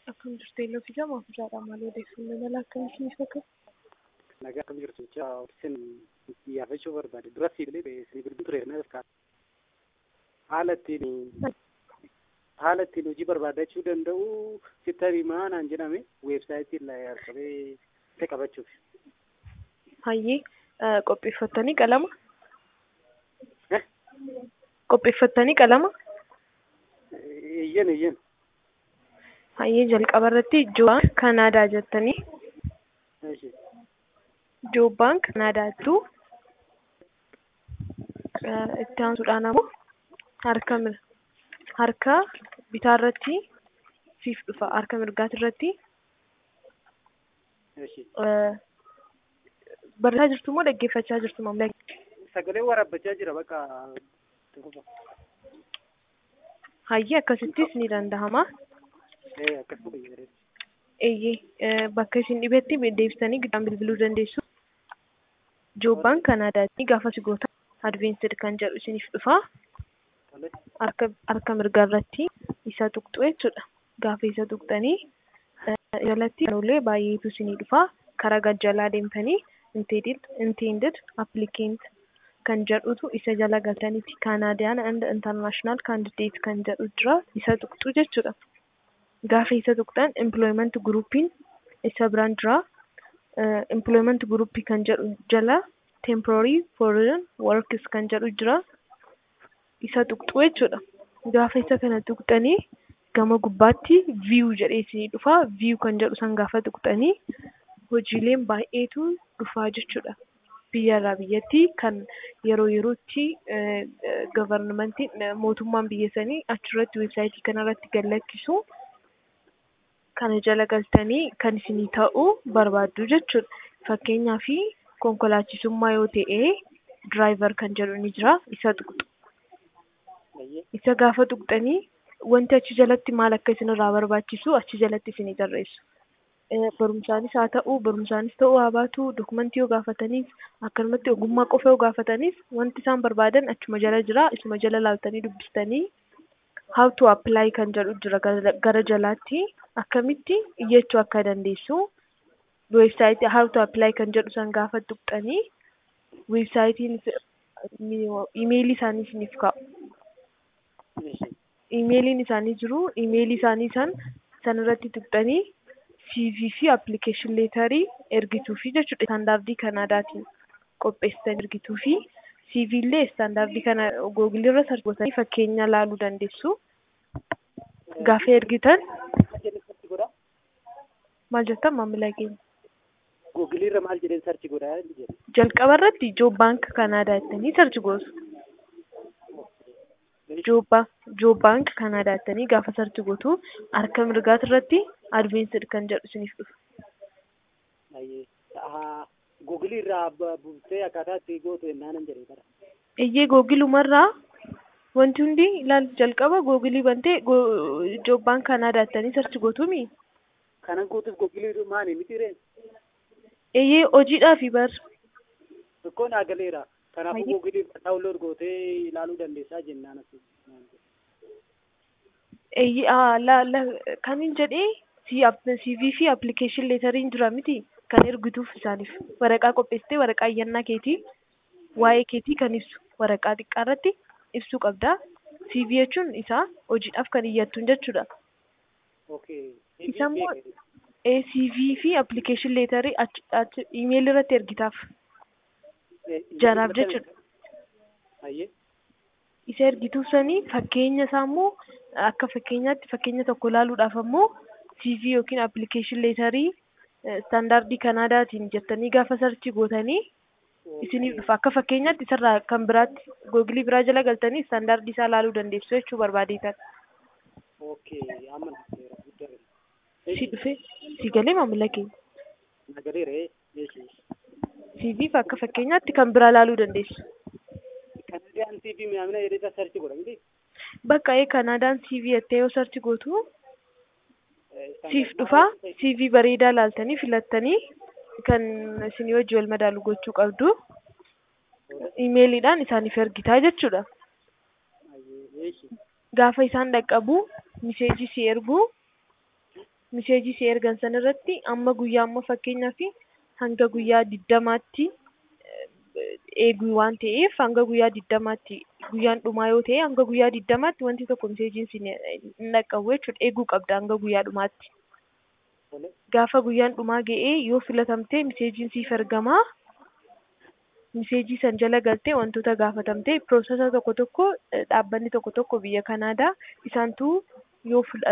Akkam jirtu eelloo fi gamaa fuudhaadha maal odeeffannoo mala akkamii isiniif akka Nagaa akkam jirtu jecha isin xiyyaafachuu barbaade dura siibilee isin bilbilu ture na fakkaata. Haala ittiin haala ittiin hojii barbaadachuu danda'u sitti himaa naan jedhame weebsaayitii irraa argamee isa qabachuuf. hayyee qopheeffattanii qalama Eh? qopheeffattanii qalama Iyyan iyyan. hayyee jalqaba irratti joobaan kanaadaa jettanii Eeshi. joobaan kanaadaattu itti aansuudhaan ammoo harka mir harka bitaa irratti siif dhufa harka mirgaati irratti Eeshi. barreessaa jirtu moo dhaggeeffachaa jirtu maamila Sagalee waraabbachaa jira bakka. hayyee akkasittis ni danda'ama Ee akkasuma fayyadamu. eeyyee bakka isin dhibetti deebisanii giddaan bilbiluu dandeessu joobaan kanaadaatti gaafa si goota adventsed kan jedhu isiniif dhufa Tole. harka harka mirgaa irratti isa tuqxu jechuudha gaafa isa tuqxanii jalatti kanullee baay'eetu isinii dhufa karaa gajjalaa deemtanii intended intended applicant kan jedhutu isa jala galtanitti Canadian and international candidate kan jedhu jira isa tuqxu jechuudha gaafa isa tuqxan employment groupiin isa biraan jira employment groupii kan jedhu jala temporary foreign workers kan jedhu jira isa tuqxu jechuudha gaafa isa kana tuqxanii gama gubbaatti view jedhee isinii dhufa view kan jedhu san gaafa tuqxanii hojiileen baay'eetu dhufaa jechuudha biyyarraa biyyatti kan yeroo yerootti gavarnamentiin mootummaan biyya sanii achirratti weebsaayitii kanarratti gallakkisu kana jala galtanii kan isinii ta'u barbaaddu jechuudha fakkeenyaaf konkolaachisummaa yoo ta'e diraayivar kan jedhu ni jira isa tuqxu Eeyyee. isa gaafa tuqxanii wanti achi jalatti maal akka isinirraa barbaachisu achi jalatti isinii tarreessu. Barumsaanis haa ta'u, barumsaanis ta'uu haa baatu, dokumentii yoo gaafatanis, akkanumatti ogummaa qofa yoo gaafatanis wanti isaan barbaadan achuma jala jira. Isuma jala laaltanii dubbistanii how to apply kan jedhu jira gara jalaatti akkamitti iyyachuu akka dandeessu weebsaayitii how to apply kan jedhu san gaafa tuqxanii weebsaayitiin imeelii isaanii isiniif kaa'u. Eeshi. imeeliin isaanii jiru imeelii isaanii san sanirratti tuqxanii CV fi application leetarii ergituu fi jechuudha istaandaardii kanaadaatiin qopheessitan ergituu fi CV illee istaandaardii kana googilii irra sarchi gootanii fakkeenya laaluu dandeessu. Gaafa ergitan Maal jedhee sarchi godhaa? maal jettan maamila keenya Googilii irra maal jedhee sarchi godhaa jedhe. jalqaba irratti joob baank kanaadaa jettanii sarchi gootu. Joob baank kanaadaa jettanii gaafa sarchi gootu harka mirgaati irratti adventsed kan jedhu isiniif dhufa. Ayyee. Googilii irraa buustee akkaataa itti gootu ennaanan jedhee bara. Iyyee googilumarraa wanti hundi ilaal jalqaba googilii bantee joob baank kanaadaa jettanii sarchi gootuumi. Kanan guutuuf googilii maani miti reen? Iyyee hojiidhaafi bar Tokkoon agaleera. Kanaafuu Ayyee. googilii daawunlood gootee ilaaluu dandeessaa jennaan as. Iyyee aa, la la kanin jedhee si CV fi application leetariin jira miti kan ergituuf isaaniif waraqaa qopheessitee waraqaa iyyannaa keetii waa'ee keetii kan ibsu waraqaa xiqqaa irratti ibsuu qabda. CV jechuun isaa hojiidhaaf kan iyyattuun jechuudha. Okay. Isa immoo eh, CV fi application leetarii achi achi email irratti ergitaaf jaraaf jechuudha. Ayyee. Isa ergituuf sanii fakkeenya isaa immoo akka fakkeenyaatti fakkeenya tokko ilaaluudhaaf ammoo CV yookiin application leetarii istaandaardii kanaadaatiin jettanii gaafa sarchi gootanii isiniif dhufa akka fakkeenyaatti isarraa kan biraatti googilii biraa jala galtanii istaandaardii isaa ilaaluu dandeessu jechuu barbaadeetan. Okay. Amma nagaleera. Guddaa. Si dhufe si galee maamila keenya. Nagaleera. Eeshi. CV fi akka fakkeenyaatti kan biraa ilaaluu dandeessu. Kanadiyaan TV mi'aamina jedhee sarchi godha miti? Bakka ee Kanaadaan CV jettee yoo sarchi gootu siif dhufa CV bareedaa laaltanii filattanii kan isinii hojii wal madaalu gochuu qabdu imeeliidhaan isaaniif ergitaa jechuudha. Ayyee. Eeshi. Gaafa isaan dhaqqabu miseejii si ergu miseejii si ergan san irratti amma guyyaa amma fakkeenyaaf hanga guyyaa diddamaatti eeguu waan ta'eef hanga guyyaa diddamaatti guyyaan dhumaa yoo ta'e hanga guyyaa diddamaatti wanti tokko miseejiin si hin dhaqqabu jechuudha eeguu qabda hanga guyyaa dhumaatti. Gaafa guyyaan dhumaa ga'ee yoo filatamtee miseejiin siif ergamaa. miseejii san jala galtee wantoota gaafatamtee piroosesa tokko tokko dhaabbanni tokko tokko biyya kanaadaa isaantu yoo